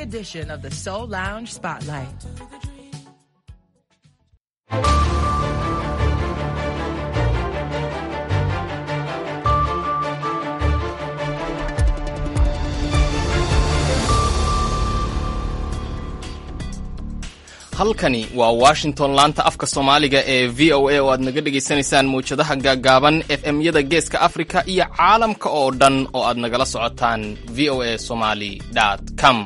edition of the Soul Lounge Spotlight. halkani waa washington laanta afka soomaaliga ee v o a oo aad naga dhegaysanaysaan mawjadaha gaagaaban f m-yada geeska afrika iyo caalamka oo dhan oo aad nagala socotaan v o a somali com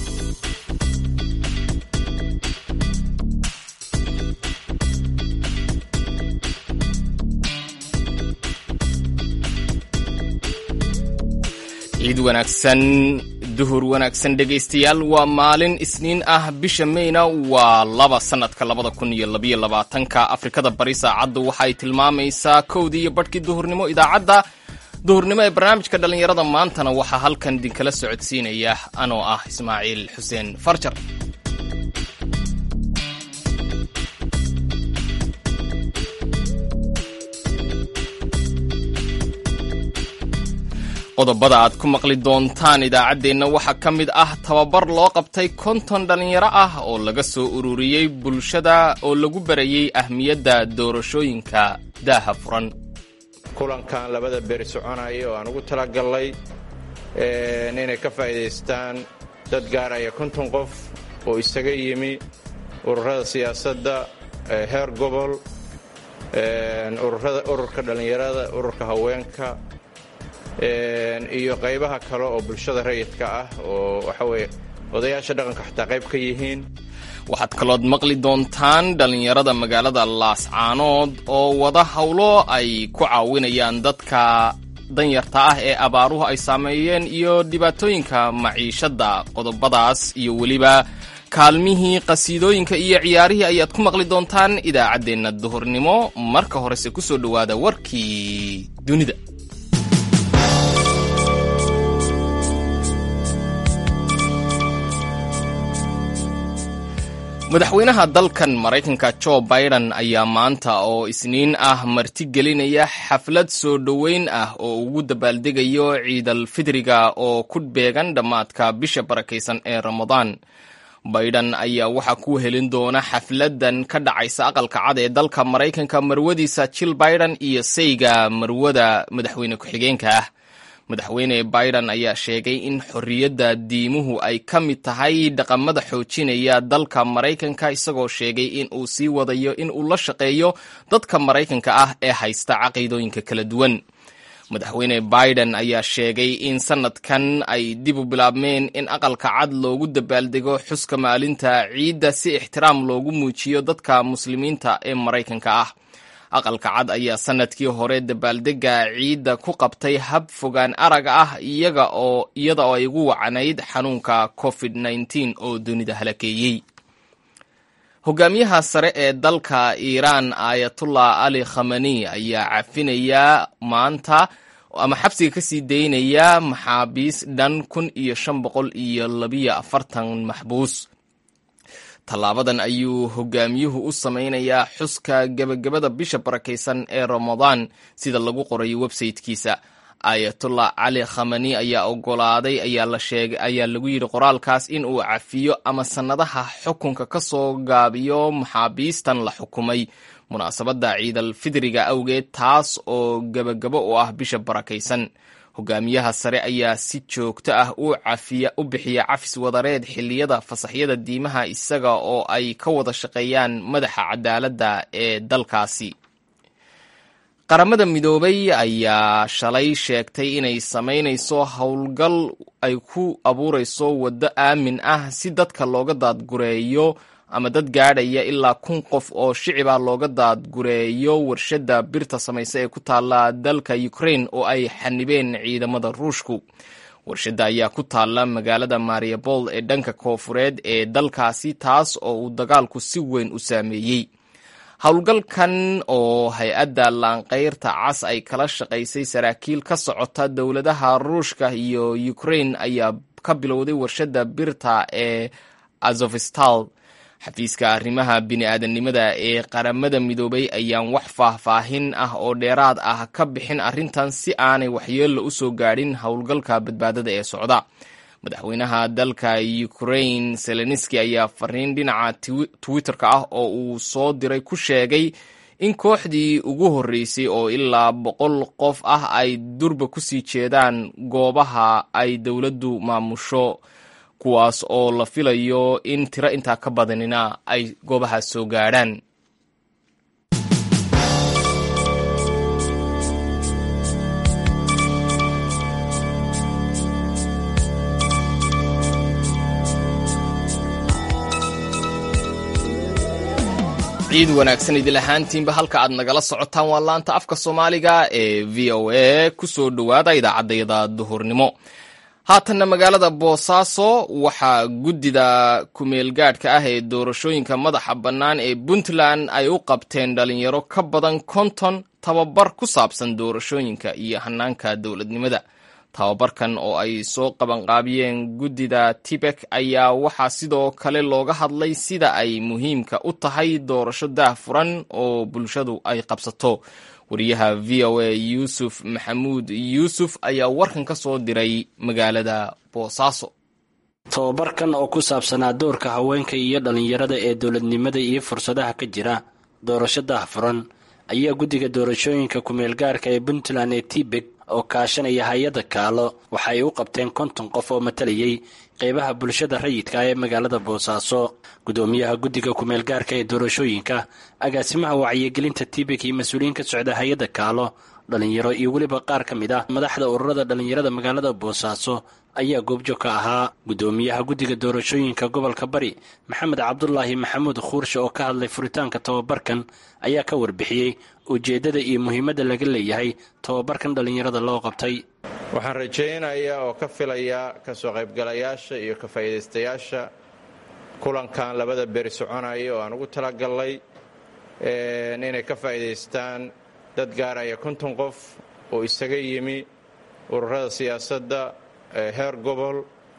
ciid wanaagsan duhur wanaagsan dhegaystayaal waa maalin isniin ah bisha meyna waa laba sannadka labada kun iyo labayo labaatanka afrikada bari saacaddu waxay tilmaamaysaa kowdii iyo badhkii duhurnimo idaacadda duhurnimo ee barnaamijka dhallinyarada maantana waxaa halkan idinkala socodsiinaya anoo ah ismaaciil xuseen farjar qodobada aad ku maqli doontaan idaacaddeenna waxaa ka mid ah tababar loo qabtay konton dhallinyaro ah oo laga soo ururiyey bulshada oo lagu barayey ahmiyadda doorashooyinka daaha furan kulankan labada beri soconaya oo aan ugu talagallay inay ka faa'iidaystaan dad gaaraya konton qof oo isaga yimi ururada siyaasadda heer gobol ururka dhallinyarada ururka haweenka iyo qaybaha kale oo bulshada rayidka ah oo waxa weye odayaasha dhaqanka xataa qayb ka yihiin waxaad kalood maqli doontaan dhallinyarada magaalada laascaanood oo wada howlo ay ku caawinayaan dadka danyarta ah ee abaaruhu ay saameeyeen iyo dhibaatooyinka maciishadda qodobadaas iyo weliba kaalmihii qasiidooyinka iyo ciyaarihii ayaad ku maqli doontaan idaacaddeenna duhurnimo marka horese ku soo dhowaada warkii dunida madaxweynaha dalkan maraykanka jo biden ayaa maanta oo isniin ah martigelinaya xaflad soo dhoweyn ah oo ugu dabaaldegayo ciidal fidriga oo ku beegan dhammaadka bisha barakaysan ee ramadaan biden ayaa waxaa ku helin doona xafladan ka dhacaysa aqalka cad ee dalka maraykanka marwadiisa jill biden iyo sayga marwada madaxweyne ku-xigeenka ah madaxweyne biden ayaa sheegay in xorriyadda diimuhu ay ka mid tahay dhaqamada xoojinaya dalka maraykanka isagoo sheegay in uu sii wadayo in uu la shaqeeyo dadka maraykanka ah ee haysta caqiidooyinka kala duwan madaxweyne biden ayaa sheegay in sanadkan ay dib u bilaabmeen in aqalka cad loogu dabaaldego xuska maalinta ciidda si ixtiraam loogu muujiyo dadka muslimiinta ee maraykanka ah aqalka cad ayaa sanadkii hore dabaaldega ciidda ku qabtay hab fogaan arag ah iyaga oo iyada oo ay ugu wacnayd xanuunka covid nneteen oo dunida halakeeyey hogaamiyaha sare ee dalka iiraan aayatullah ali khamani ayaa cafinaya maanta ama xabsiga kasii daynaya maxaabiis dhan kun iyo shan boqol iyo labiyo afartan maxbuus tallaabadan ayuu hogaamiyuhu u samaynayaa xuska gebagabada bisha barakaysan ee ramadaan sida lagu qorayo websaytekiisa aayatullah cali khamani ayaa ogolaaday ayaa lagu yidhi qoraalkaas in uu cafiyo ama sannadaha xukunka ka soo gaabiyo maxaabiistan la xukumay munaasabadda ciidal fidriga awgeed taas oo gebagabo u ah bisha barakaysan hogaamiyaha sare ayaa si joogto ah u bixiya cafis wadareed xilliyada fasaxyada diimaha isaga oo ay ka wada shaqeeyaan madaxa cadaaladda ee dalkaasi qaramada midoobay ayaa shalay sheegtay inay samaynayso howlgal ay ku abuurayso waddo aamin ah si dadka looga daadgureeyo ama dad gaadhaya ilaa kun qof oo shicibah looga daadgureeyo warshadda birta samaysa ee ku taalla dalka ukraine oo ay xanibeen ciidamada ruushku warshadda ayaa ku taalla magaalada mariabol ee dhanka koofureed ee dalkaasi taas oo uu dagaalku si weyn u saameeyey howlgalkan oo hay-adda laanqayrta cas ay kala shaqaysay saraakiil ka socota dowladaha ruushka iyo ukraine ayaa ka bilowday warshadda birta ee azofstal xafiiska arrimaha bini-aadanimada ee qaramada midoobay ayaan wax faahfaahin ah oo dheeraad ah ka bixin arrintan si aanay waxyeello u soo gaadhin howlgalka badbaadada ee socda madaxweynaha dalka ukrain seleniski ayaa fariin dhinaca twitter-ka ah oo uu soo diray ku sheegay in kooxdii ugu horreysay oo ilaa boqol qof ah ay durba ku sii jeedaan goobaha ay dowladdu maamusho kuwaas oo la filayo in tiro intaa ka badanina ay goobahaas soo gaadhaan ciid wanaagsan idil ahaantiinba halka aad nagala socotaan waa laanta afka soomaaliga ee v o a ku soo dhowaada idaacaddayada duhurnimo haatanna magaalada boosaaso waxaa guddida kumeelgaadhka ah ee doorashooyinka madaxa bannaan ee puntland ay u qabteen dhalinyaro ka badan konton tababar ku saabsan doorashooyinka iyo hanaanka dowladnimada tababarkan oo ay soo qabanqaabiyeen guddida tibek ayaa waxaa sidoo kale looga hadlay sida ay muhiimka u tahay doorasho daahfuran oo bulshadu ay qabsato wariyaha v o a yuusuf maxamuud yuusuf ayaa warkan ka soo diray magaalada boosaaso tababarkan oo ku saabsanaa doorka haweenka iyo dhallinyarada ee dowladnimada iyo fursadaha ka jira doorasho daahfuran ayaa guddiga doorashooyinka kumeelgaarka ee puntland ee tibek oo kaashanaya hay-adda kaalo waxa ay u qabteen konton qof oo matalayay qeybaha bulshada rayidka ah ee magaalada boosaaso guddoomiyaha guddiga kumeelgaarka ee doorashooyinka agaasimaha wacyigelinta tibek iyo mas-uuliyiin ka socda hay-adda kaalo dhalinyaro iyo weliba qaar ka mid ah madaxda ururada dhallinyarada magaalada boosaaso ayaa goobjoog ka ahaa guddoomiyaha guddiga doorashooyinka gobolka bari maxamed cabdulaahi maxamuud khuurshe oo ka hadlay furitaanka tababarkan ayaa ka warbixiyey ujeeddada iyo muhiimadda laga leeyahay tababarkan dhallinyarada loo qabtay waxaan rajaynayaa oo ka filayaa ka soo qaybgalayaasha iyo ka faa'iidaystayaasha kulankan labada beri soconaya oo aan ugu talagallay inay ka faa'iidaystaan dad gaaraya konton qof oo isaga yimi ururada siyaasadda heer gobol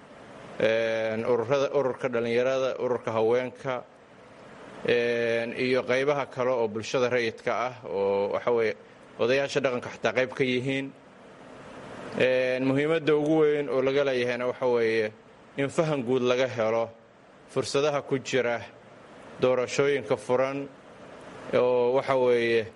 ururka dhallinyarada ururka haweenka iyo qaybaha kale oo bulshada rayidka ah oo waxaweye odayaasha dhaqanka xataa qayb ka yihiin muhiimadda ugu weyn oo laga leeyahayna waxa weeye in fahan guud laga helo fursadaha ku jira doorashooyinka furan oo waxa weeye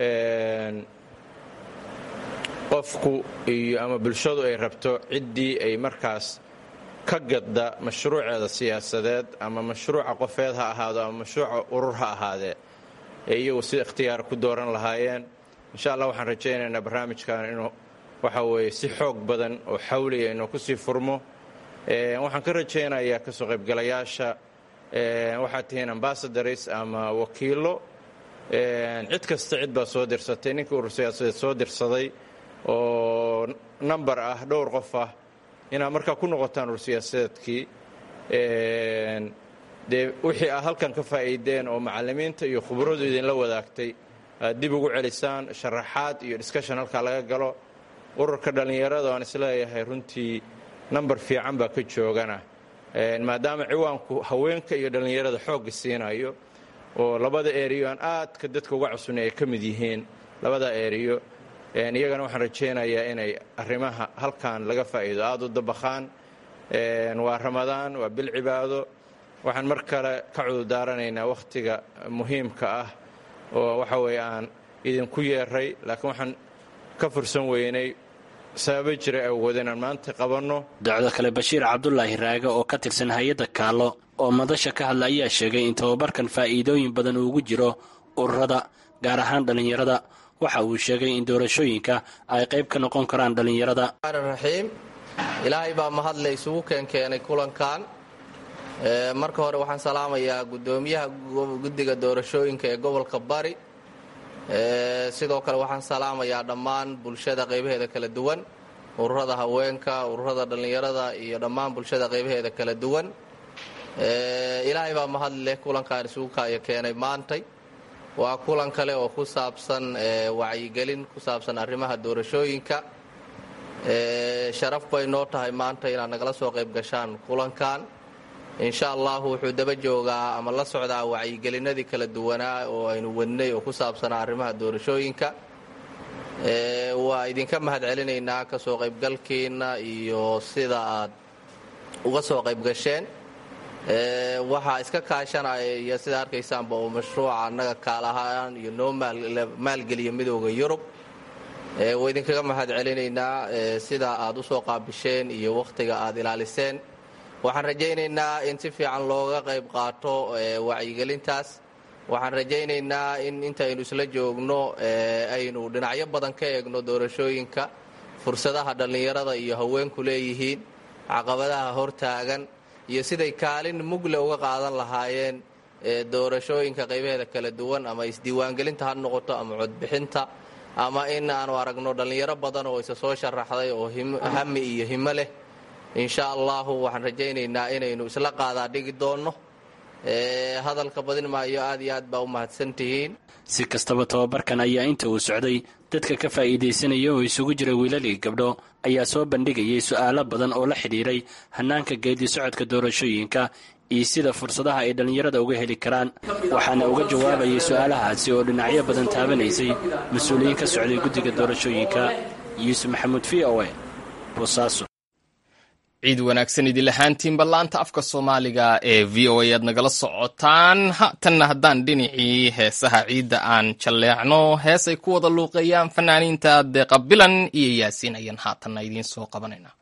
qofku iyo ama bulshadu ay rabto ciddii ay markaas ka gadda mashruuceeda siyaasadeed ama mashruuca qofeed ha ahaado ama mashruuca urur ha ahaadee ee iyagu si ikhtiyaar ku dooran lahaayeen insha allah waxaan rajaynaynaa barnaamijkan inuu waxa weeye si xoog badan oo xawliya inuu kusii furmo waxaan ka rajaynayaa kasoo qaybgalayaasha waxaad tihiin ambasadars ama wakiilo cid kasta cid baa soo dirsatay ninkii urur siyaasadeed soo dirsaday oo namber ah dhowr qof ah inaad markaa ku noqotaan urur siyaasadeedkii dee wixii aad halkan ka faa'iideen oo macallimiinta iyo khubradu idinla wadaagtay aad dib ugu celisaan sharaxaad iyo discussion halkaa laga galo ururka dhallinyarada aan isleeyahay runtii namber fiican baa ka joogana maadaama ciwaanku haweenka iyo dhallinyarada xoogga siinayo oo labada eriyo aan aadka dadka uga cusubnay ay ka mid yihiin labada eriyo iyagana waxaan rajaynayaa inay arrimaha halkan laga faa'iido aada u dabakhaan waa ramadaan waa bil cibaado waxaan mar kale ka cudurdaaranaynaa wakhtiga muhiimka ah oo waxa weeye aan idinku yeeray laakiin waxaan ka fursan weynay sababo jira awgood inaan maanta qabanno docdo kale bashiir cabdulaahi raage oo ka tirsan hay-adda kaalo oo madasha ka hadla ayaa sheegay in tababarkan faa'iidooyin badan uugu jiro ururada gaar ahaan dhallinyarada waxa uu sheegay in doorashooyinka ay qayb ka noqon karaan dhallinyarada raxiim ilaahay baa mahadle isugu keenkeenay kulankan marka hore waxaan salaamayaa guddoomiyaha guddiga doorashooyinka ee gobolka bari sidoo kale waxaan salaamayaa dhammaan bulshada qaybaheeda kala duwan ururada haweenka ururada dhallinyarada iyo dhammaan bulshada qaybaheeda kala duwan ilaahay baa mahad leh kulankan isugu kaayo keenay maantay waa kulan kale oo ku saabsan wacyigelin ku saabsan arrimaha doorashooyinka sharaf bay noo tahay maanta inaad nagala soo qayb gashaan kulankan insha allahu wuxuu daba joogaa ama la socdaa wacyigelinadii kala duwanaa oo aynu wadnay oo ku saabsanaa arrimaha doorashooyinka waa idinka mahad celinaynaa kasoo qaybgalkiina iyo sida aad uga soo qayb gasheen waxaa iska kaashanaya sida arkaysaanba oo mashruuca annaga kaalahaan iyo noo maalgeliya midooda yurub waa idinkaga mahad celinaynaa sida aad u soo qaabisheen iyo wakhtiga aad ilaaliseen waxaan rajaynaynaa in si fiican looga qayb qaato wacyigelintaas waxaan rajaynaynaa in intaynu isla joogno aynu dhinacyo badan ka eegno doorashooyinka fursadaha dhallinyarada iyo haweenku leeyihiin caqabadaha hortaagan iyo siday kaalin mugle uga qaadan lahaayeen doorashooyinka qaybaheeda kala duwan ama isdiiwaangelinta ha noqoto ama codbixinta ama in aanu aragno dhallinyaro badan oo isa soo sharaxday oo hami iyo himo leh insha allahu waxaan rajaynaynaa inaynu isla qaadaa dhigi doonno hadalka badin maayo aad iyo aad baa u mahadsantihiin si kastaba tobabarkan ayaa inta uu socday dadka ka faa'iidaysanaya oo isugu jira wiilalii gabdho ayaa soo bandhigayay su'aalo badan oo la xidhiiray hannaanka geedi socodka doorashooyinka iyo sida fursadaha ay dhallinyarada uga heli karaan waxaana uga jawaabayay su'aalahaasi oo dhinacyo badan taabanaysay mas-uuliyiin ka socday guddiga doorashooyinka yuusuf maxamuud v o e boosaaso ciid wanaagsan idin lahaantiinba laanta afka soomaaliga ee v o a aad nagala socotaan haatanna haddaan dhinacii heesaha ciidda aan jalleecno hees ay ku wada luuqeeyaan fanaaniinta deeqa bilan iyo yaasiin ayaan haatanna idiin soo qabanayna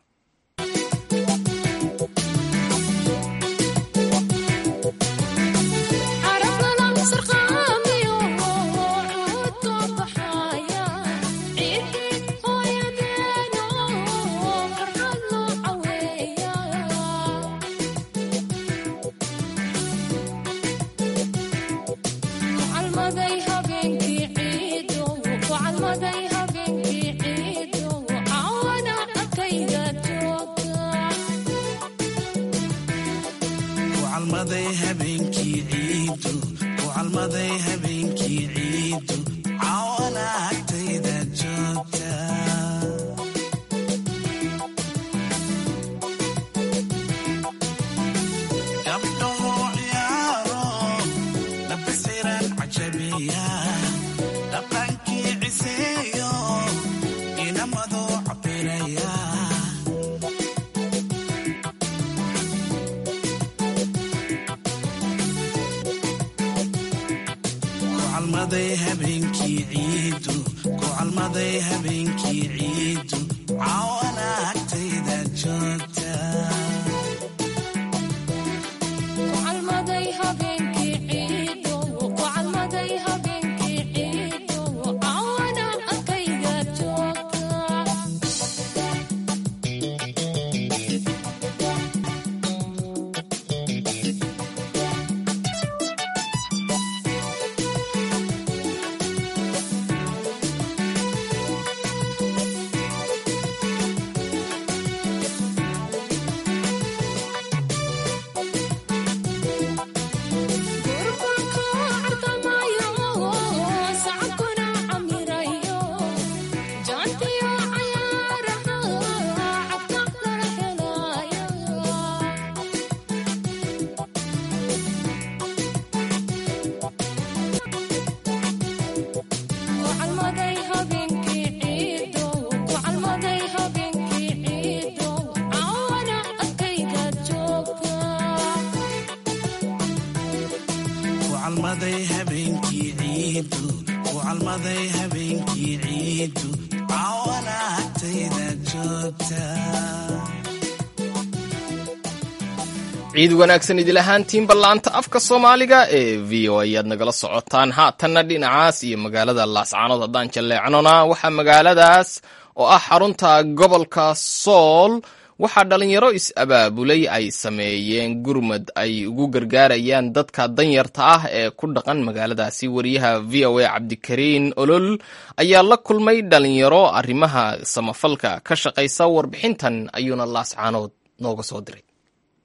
ciid wanaagsan idil ahaantiinba laanta afka soomaaliga ee v o ayaad nagala socotaan haatanna dhinacaas iyo magaalada laascaanood haddaan jalleecnona waxaa magaaladaas oo ah xarunta gobolka sool waxaa dhalinyaro is-abaabulay ay sameeyeen gurmad ay ugu gargaarayaan dadka danyarta ah ee ku dhaqan magaaladaasi wariyaha v o a cabdikariin olol ayaa la kulmay dhalinyaro arrimaha samafalka ka shaqaysa warbixintan ayuuna laascaanood nooga soo diray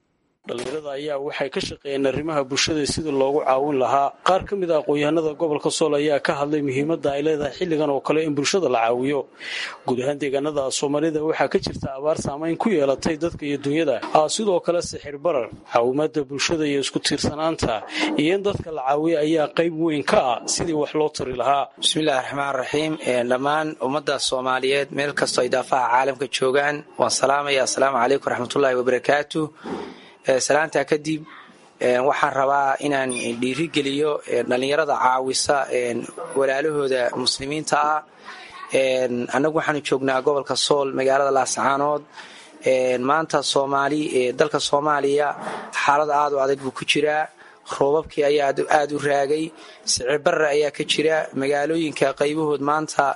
dhallinyarada ayaa waxay ka shaqeeyeen arrimaha bulshada sidii loogu caawin lahaa qaar ka mid a aqoon-yahanada gobolka sool ayaa ka hadlay muhiimadda ay leedahay xilligan oo kale in bulshada la caawiyo guud ahaan deegaanada soomaalida waxaa ka jirta abaar saamayn ku yeelatay dadka iyo dunyada sidoo kale sixir barar caawimaada bulshada iyo isku tiirsanaanta iyo in dadka la caawiyo ayaa qayb weyn ka ah sidii wax loo tari lahaa bismillahi raxmaan raxiim dhammaan ummadda soomaaliyeed meel kastoo ay daafaha caalamka joogaan waan salaamaya assalaamu calaykum waraxmatullaahi wabarakaatu salaantaa kadib waxaan rabaa inaan dhiirigeliyo dhallinyarada caawisa walaalahooda muslimiinta ah annagu waxaanu joognaa gobolka sool magaalada laascaanood maanta soomaali dalka soomaaliya xaalad aad u adag buu ku jiraa roobabkii ayaa aada u raagay sicirbarra ayaa ka jira magaalooyinka qaybahood maanta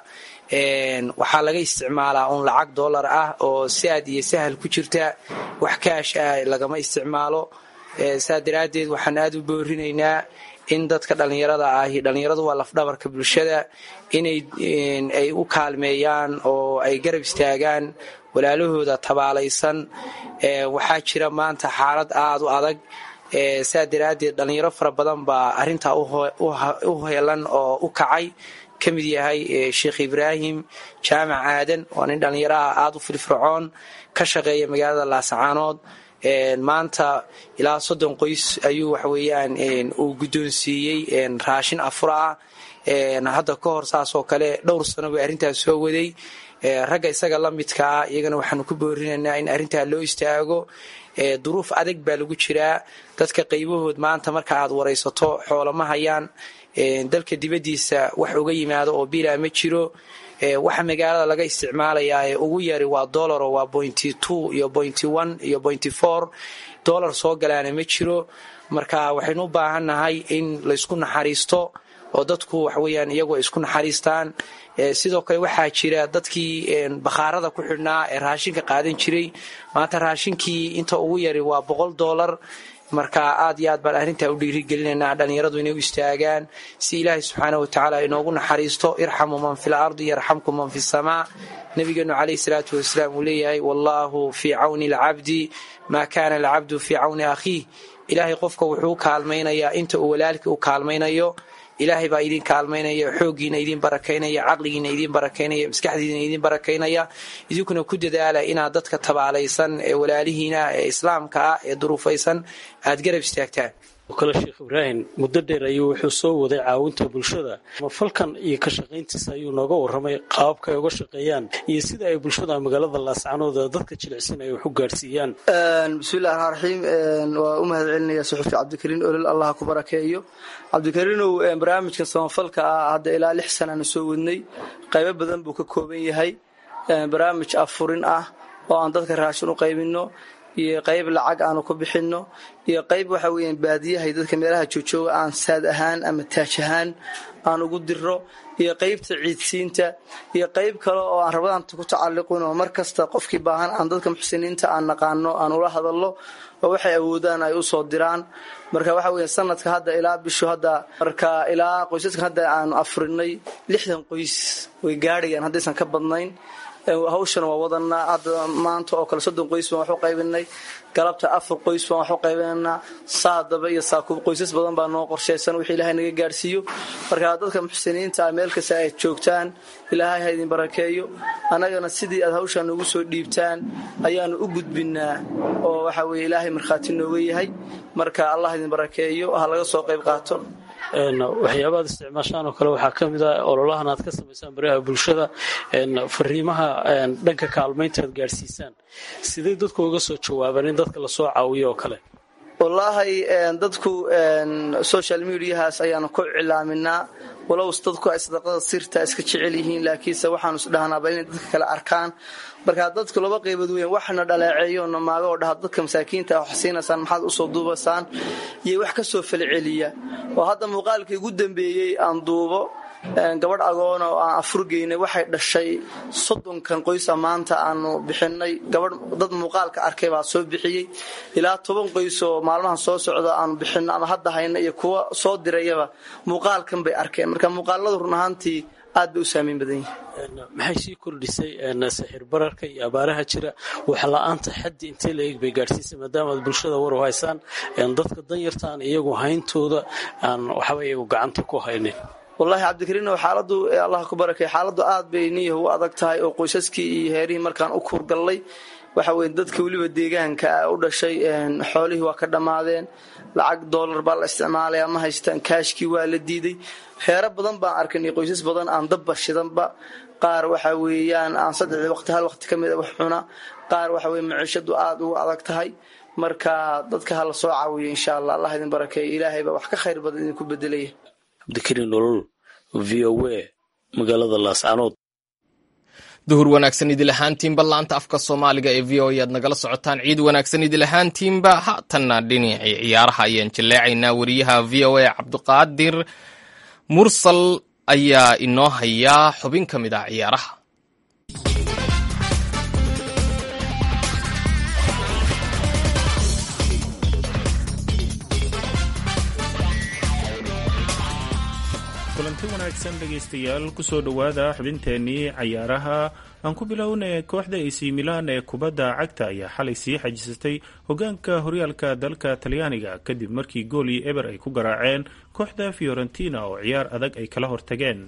waxaa laga isticmaalaa uun lacag dollar ah oo saad iyo sahal ku jirta wax kaash ah lagama isticmaalo saa daraaddeed waxaan aada u boorinaynaa in dadka dhallinyarada ahi dhallinyaradu waa lafdhabarka bulshada inay ay u kaalmeeyaan oo ay garab istaagaan walaalahooda tabaalaysan waxaa jira maanta xaalad aada u adag saa daraaddeed dhallinyaro fara badan baa arrintaa u heelan oo u kacay ka mid yahay sheekh ibraahim jaamac aadan waa nin dhallinyaraha aada u firfircoon ka shaqeeya magaalada laasacaanood maanta ilaa soddon qoys ayuu waxaweyaan uu guddoonsiiyey raashin afur ah hadda ka hor saasoo kale dhowr sano bay arrintaas soo waday ragga isaga la midkaa iyagana waxaanu ku boorinaynaa in arrintaa loo istaago duruuf adag baa lagu jiraa dadka qaybahood maanta marka aad waraysato xoolama hayaan dalka dibaddiisa wax uga yimaado oo bilaa ma jiro waxa magaalada laga isticmaalayaa ee ugu yari waa dolaro waa pointy two iyo pointy one iyo pointy four dollar soo galaana ma jiro marka waxaynu u baahannahay in laysku naxariisto oo dadku waxaweyaan iyagu ay isku naxariistaan sidoo kale waxaa jira dadkii bakhaarada ku xidhnaa ee raashinka qaadan jiray maanta raashinkii inta ugu yari waa boqol dollar marka aad iyo aad baan arrintaa u dhiirigelinaynaa dhallinyaradu inay u istaagaan si ilaahay subxaana watacaala inoogu naxariisto irxamu man fi lardi yarxamkum man fi samaa nabigeenu calayhi salaatu wasalaam uu leeyahay wallaahu fii cawni alcabdi maa kaana alcabdu fii cawni akhiih ilaahay qofka wuxuu kaalmaynayaa inta uu walaalkii u kaalmaynayo ilaahay baa idin kaalmaynaya xooggiina idin barakaynaya caqligiina idin barakaynaya maskaxdiina idin barakaynaya idinkuna ku dadaala inaad dadka tabaalaysan ee walaalihiina ee islaamka ah ee duruufaysan aad garab istaagtaan kale sheekh ibraahim muddo dheer ayuu wuxuu soo waday caawinta bulshada mafalkan iyo ka shaqayntiisa ayuu nooga warramay qaababka ay uga shaqeeyaan iyo sida ay bulshada magaalada laascanood dadka jilicsan ay wax u gaadhsiiyaan bismillahi raxmaan raxiim waa u mahad celinaya suxufi cabdikariin olol allah ku barakeeyo cabdikariinow barnaamijka samafalka ah hadda ilaa lix sanaanu soo wadnay qaybo badan buu ka kooban yahay barnaamij afurin ah oo aan dadka raashin u qaybino iyo qayb lacag aanu ku bixinno iyo qayb waxa weeyaan baadiyahay dadka meelaha joojooga aan saad ahaan ama taaj ahaan aan ugu diro iyo qaybta ciidsiinta iyo qayb kale oo aan rabadaanta ku tacalliqin oo mar kasta qofkii baahan aan dadka muxsiniinta aan naqaano aan ula hadallo oo waxay awoodaan ay usoo diraan marka waxa weya sanadka hadda ilaa bishu hadda marka ilaa qoysaska hadda aanu afurinay lixdan qoys way gaadhayaan haddaysan ka badnayn hawshana waa wadanaa hadda maanta oo kale soddon qoys baan wax u qaybinay galabta afar qoys baan wax u qaybinaynaa saadaba iyo saakuub qoysas badan baa noo qorshaysan wixii ilaahay naga gaadhsiiyo marka dadka muxsiniinta ah meel kasta ay joogtaan ilaahay ha idin barakeeyo annagana sidii aad hawshaa noogu soo dhiibtaan ayaanu u gudbinaa oo waxa weye ilaahay markhaati nooga yahay marka allah idin barakeeyo ha laga soo qayb qaato waxyaabaad isticmaashaan oo kale waxaa ka mid ah ololahan aad ka samaysaan baraha bulshada fariimaha dhanka kaalmaynta aad gaadhsiisaan sidee dadku uga soo jawaabaan in dadka lasoo caawiyo oo kale wallaahi dadku social mediahaas ayaanu ku cilaaminaa walow dadku ay sadaqada sirta iska jecel yihiin laakiinse waxaanu isdhahnaaba inay dadka kale arkaan marka dadku laba qaybood weyn waxna dhaleeceeyo namaago oo dhaha dadka masaakiinta wax siinaysaan maxaad usoo duubasaan iyo wax ka soo falceliya oo hadda muuqaalkii ugu dambeeyey aan duubo gabadh agoona oo aan afurgeynay waxay dhashay soddonkan qoysa maanta aanu bixinay gabadh dad muuqaalka arkay baa soo bixiyey ilaa toban qoys oo maalmahan soo socda aanu bixino ama hadda hayna iyo kuwa soo dirayaba muuqaalkan bay arkeen marka muuqaaladu run ahaantii aad bay u saameyn badan yihin maxay sii kordhisay sixir bararka iyo abaaraha jira wax la-aanta xaddi intee la eeg bay gaadhsiisay maadaama aad bulshada war u haysaan dadka danyarta aan iyagu hayntooda aan waxba iyagu gacanta ku haynin wallaahi cabdikariinow xaaladdu allah ku barakay xaaladdu aad bay niyahu u adag tahay oo qoysaskii iyo heerihii markaan u kuurgallay waxa weye dadka weliba deegaanka u dhashay xoolihii waa ka dhammaadeen lacag doolar baa la isticmaalaya ma haystaan kaashkii waa la diiday heero badan baan arkanay qoysas badan aan dabba shidanba qaar waxa weeyaan aan saddexdii waqti hal waqti ka mid a wax cuna qaar waxa weye maciishadu aada ugu adag tahay marka dadka ha la soo caawiyo insha allah allah idin barakeeyo ilaahay baa wax ka khayr badan idinku bedelaya cabdikariin nolol v o a magaalada laascanood duhur wanaagsan idil ahaantiinba laanta afka soomaaliga ee v o e aad nagala socotaan ciid wanaagsan idil ahaantiinba haatanna dhinacii ciyaaraha ayaan jaleecaynaa wariyaha v o a cabdiqaadir mursal ayaa inoo hayaa xubin ka mid ah ciyaaraha kulanti wanaagsan dhegaystayaal kusoo dhowaada xubinteennii cayaaraha aan ku bilownay kooxda ac milan ee kubadda cagta ayaa xalay sii xajisatay hogaanka horyaalka dalka talyaaniga kadib markii gool iyo eber ay ku garaaceen kooxda fiorentina oo ciyaar adag ay kala hortageen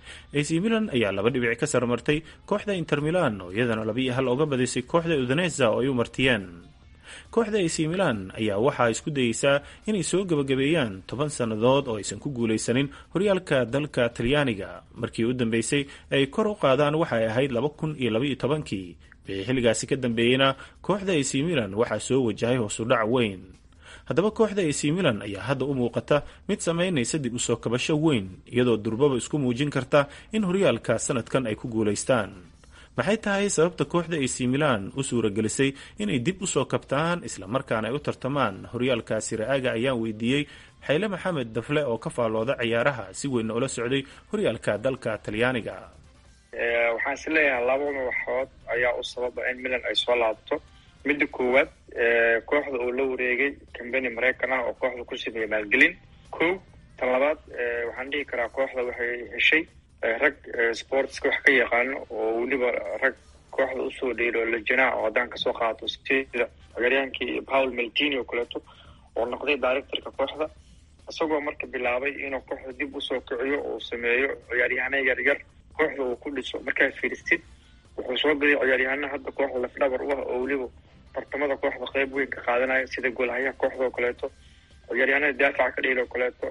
ac milan ayaa laba dhibic ka sarmartay kooxda inter milan oo iyadana laba iyo hal oga badisay kooxda udanesa oo ay u martiyeen kooxda ac milan ayaa waxaa isku dayeysaa inay soo gebagabeeyaan toban sannadood oo aysan ku guulaysanin horyaalka dalka talyaaniga markii u dambeysay ay kor u qaadaan waxay ahayd laba kun iyo labaiyo tobankii wixii xilligaasi ka dambeeyeyna kooxda ac milan waxaa soo wajahay hoosudhac weyn haddaba kooxda ac milan ayaa hadda u muuqata mid samaynaysa dib usoo kabasho weyn iyadoo durbaba isku muujin karta in horyaalka sanadkan ay ku guulaystaan maxay tahay sababta kooxda ac milan u suuragelisay inay dib usoo kabtaan islamarkaana ay u tartamaan horyaalka siraaga ayaan weydiiyey xayle maxamed dafle oo ka faallooda ciyaaraha si weynna ula socday horyaalka dalka talyaaniga waxaan is leeyahay laba madaxood ayaa u sababa in milan ay soo laabto midda koowaad kooxda uu la wareegay kambani maraykan ah oo kooxda ku sameeyey maalgelin kow tan labaad waxaan dhihi karaa kooxda waxay heshay rag sportska wax ka yaqaano oo weliba rag kooxda usoo dheelo lejana oo haddaan kasoo qaato sida cagaryaankii paul meltini oo kaleeto oo noqday directorka kooxda isagoo marka bilaabay inuu kooxda dib usoo kiciyo oo sameeyo ciyaaryahana yaryar kooxda uu ku dhiso markaad fiiristid wuxuu soo gaday ciyaaryahana hadda kooxda lafdhabar u ah oo weliba tartamada kooxda qeyb weyn ka qaadanaya sida goolhayaha kooxda oo kaleeto ciyaaryahanada daafaca ka dhehel oo kaleeto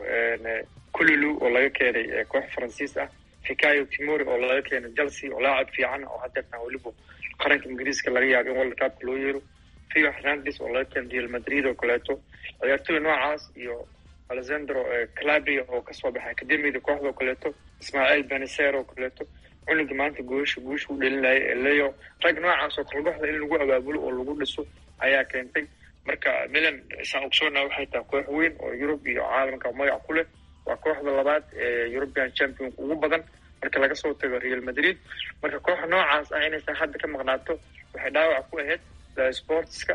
kululu oo laga keenay koox faransiis ah fikayo timori oo laga keenay chelsea oo laacab fiican oo hadeertan weliba qaranka ingiriiska laga yaabo in world cupka loo yeero fio hernandes oo laga keenay real madrid oo kaleeto ciyaartoy noocaas iyo alexandro calabria oo kasoo baxay academiyada kooxda oo kaleeto ismaaciil beneser oo kaleeto cunuga maanta goosha guusha u dhelinaya leo rag noocaas oo kalbaxda in lagu abaabulo oo lagu dhiso ayaa keentay marka milan saan ogsoona waxay tahay koox weyn oo yurub iyo caalamka magac ku leh waa kooxda labaad ee european championka ugu badan marka laga soo tago real madrid marka kooxa noocaas ah inaysan hadda ka maqnaato waxay dhaawac ku ahayd sportska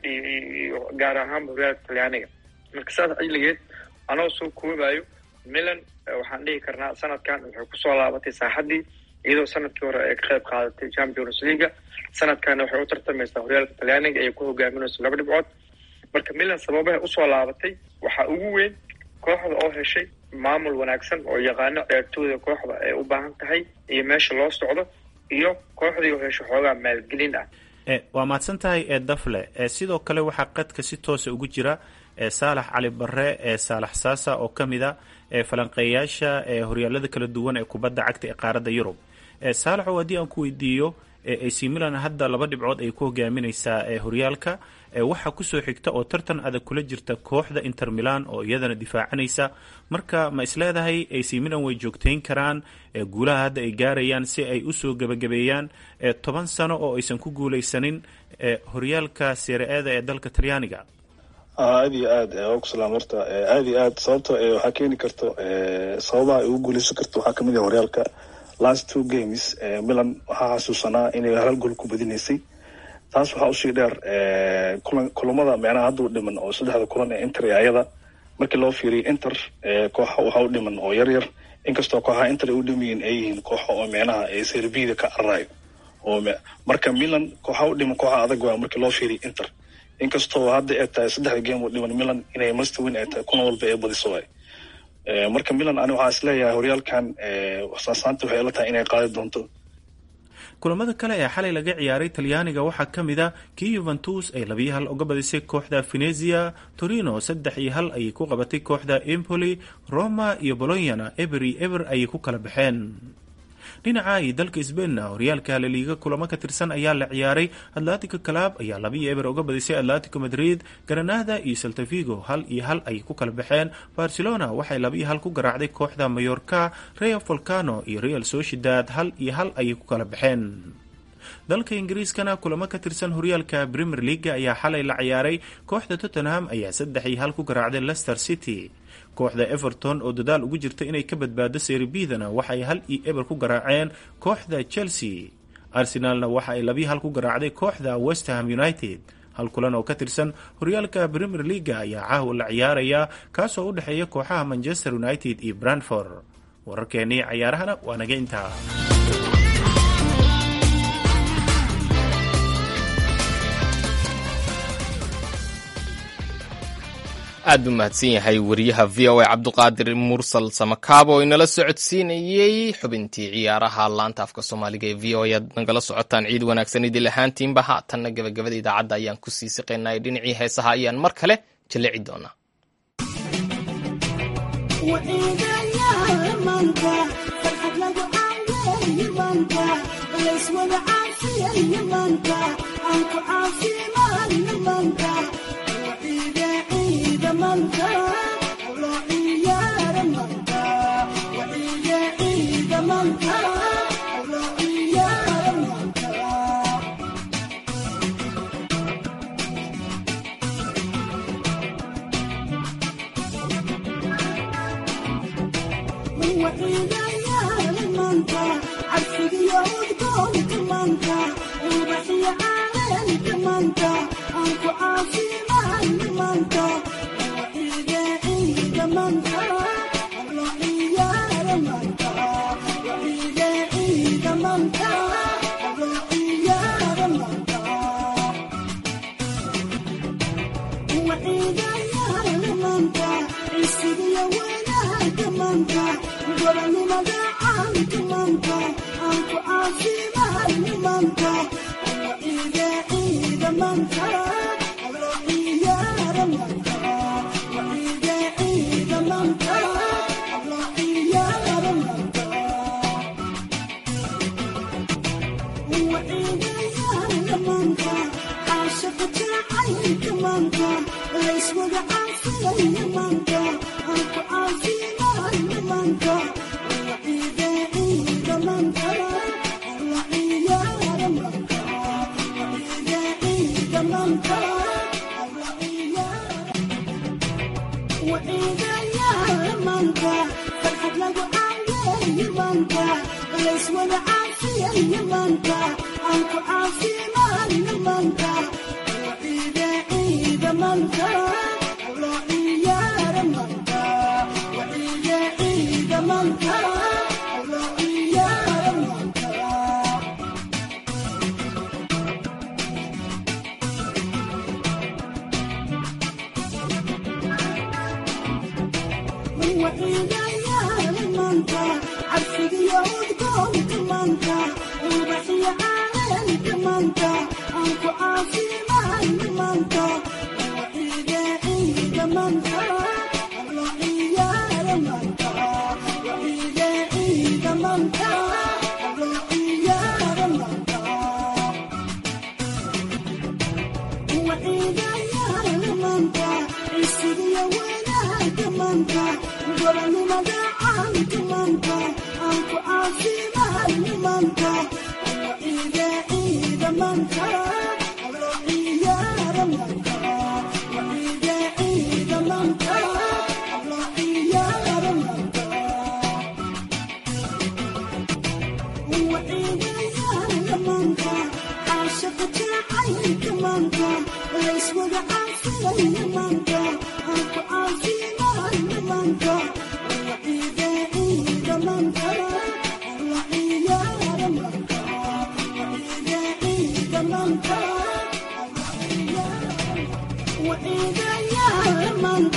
iyo gaar ahaanba horyaalka talyaaniga marka saas xilligeed anoo soo koobayo milan waxaan dhihi karnaa sanadkan waxay kusoo laabatay saaxaddii iyadoo sanadkii hore ay ka qayb qaadatay champions leaga sanadkana waxay u tartamaysaa horyaalka talyaaniga ayay ku hogaaminayso laba dhibcood marka milan sababahay usoo laabatay waxaa ugu weyn kooxda oo heshay maamul wanaagsan oo yaqaano ciyaartooyda kooxda ay u baahan tahay iyo meesha loo socdo iyo kooxdii oo hesho xoogaa maalgelin ah waa mahadsan tahay ee dafle sidoo kale waxaa qadka si toosa ugu jira saalax cali bare ee saalax saasa oo ka mid a falanqeeyaasha horyaalada kala duwan ee kubadda cagta ee qaaradda yurub saalaxow haddii aan ku weydiiyo ac milan hadda laba dhibcood ay ku hogaaminaysaa horyaalka waxaa kusoo xigta oo tartan adag kula jirta kooxda inter milan oo iyadana difaacanaysa marka ma isleedahay ac milan way joogtayn karaan guulaha hadda ay gaarayaan si ay usoo gebagabeeyaan toban sano oo aysan ku guulaysanin horyaalka sere-ada ee dalka talyaaniga aad iyo aad waa ku salaam horta aad iyo aad sababto waxaa keeni karto sababaha ay ugu guuleysan karto waxaa kamid ah horyaalka last two games milan waxaa xasuusanaa inay hal gool ku badinaysay taas waxaa usii dheer kulan kulamada micnaha hadda u dhiman oo saddexda kulan ee inter ee ayada markii loo fiiriyo inter kooxa waxaa u dhiman oo yar yar inkastoo kooxaha inter ay u dhamiyiin ay yihiin kooxo oo micnaha ee serbida ka cararayo oo marka milan kooxa u dhiman kooxa adag waa markii loo fiiriy inter inkastoo hadda ay tahay saddexda game oo dhiman milan inay must win ay tahay kuna walba ay badiso waay marka milan ani waxaa isleeyahay horyaalkan saasaanta waxay ila tahay inay qaadi doonto kulamada kale ee xalay laga ciyaaray talyaaniga waxaa ka mid a kii yuventus ay labiyo hal uga badisay kooxda venezia torino saddex iyo hal ayay ku qabatay kooxda empoli roma iyo bolonyana eber iyo eber ayay ku kala baxeen dhinaca iyo dalka sbainna horyaalka laliiga kulamo ka tirsan ayaa la ciyaaray atlantico club ayaa labiyo eber uga badisay atlantico madrid granada iyo saltavigo hal iyo hal ayay ku kala baxeen barcelona waxay labiyo hal ku garaacday kooxda mayorka real volcano iyo real sociedad hal iyo hal ayay ku kala baxeen dalka ingiriiskana kulamo ka tirsan horyaalka premier leaga ayaa xalay la ciyaaray kooxda tottenham ayaa saddex iyo hal ku garaacday leicester city kooxda everton oo dadaal ugu jirta inay ka badbaado serbidana waxaay hal iyo eber ku garaaceen kooxda chelsea arsenalna waxa ay labiyo hal ku garaacday kooxda westham united hal kulan oo ka tirsan horyaalka premier leaga ayaa caawa la ciyaaraya kaasoo u dhexeeya kooxaha manchester united iyo brantford wararkeenii cayaarahana waa naga intaa aad buu mahadsan yahay wariyaha v o a cabduqaadir mursal samakaabo oo inala socodsiinayey xubintii ciyaaraha laanta afka soomaaliga ee v o a ad nagala socotaan ciid wanaagsan idil ahaantiinba haatanna gabagabada idaacadda ayaan ku sii siqaynay dhinacii heesaha ayaan mar kale jalleci doonaa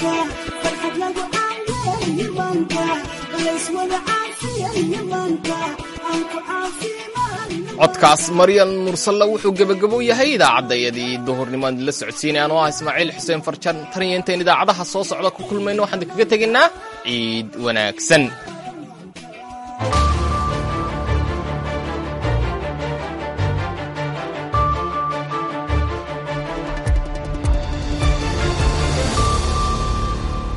codkaas maryan mursalla wuxuu gebagabo yahay idaacadayadii duhurnimoan la socodsiinayaan oo ah ismaaciil xuseen farjan tan iyo intayn idaacadaha soo socda ku kulmayno waxaan kaga tegaynaa ciid wanaagsan